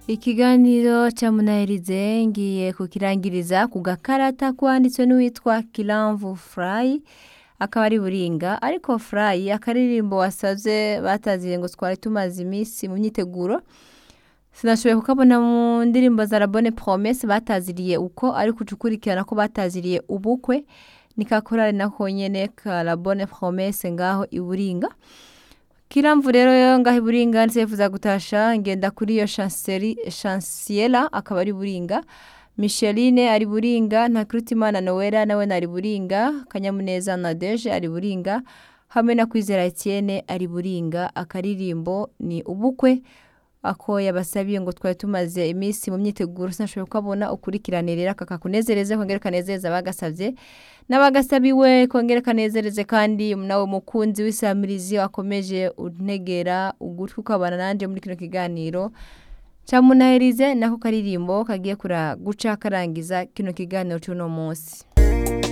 ikiganiro ca munahirize ngiye kukirangiriza ku gakarata kwanditswe n'uwitwa kiramvu furayi akaba ari buringa ariko furayi akaririmbo wasavye bataziye ngo twari tumaze iminsi mu myiteguro sinashoboye kukabona mu ndirimbo za rabone promese bataziriye uko ariko uca ukurikirana ko bataziriye ubukwe nikakorare nako nyene ka rabone promese ngaho iburinga kiramvu rero yo ngaho iburinga nsifuza gutasha ngenda kuri iyo chanceli chanciela akaba ari buringa Micheline ari buringa Ntakirutimana Noella nawe ari buringa Kanyamuneza Nadege ari buringa hamwe na Kwizera Etienne ari buringa akaririmbo ni ubukwe ako yabasabiye ngo twari tumaze iminsi mu myiteguro sinashoboye kubona ukurikirane rero kakakunezereze kongera kanezereza abagasavye n'abagasabiwe kongera kanezereze kandi nawe mukunzi w'isamirizi wakomeje untegera ugutwi ukabana nanje muri kino kiganiro camunahirize nako karirimbo kagiye kura guca karangiza kino kiganiro c'uno munsi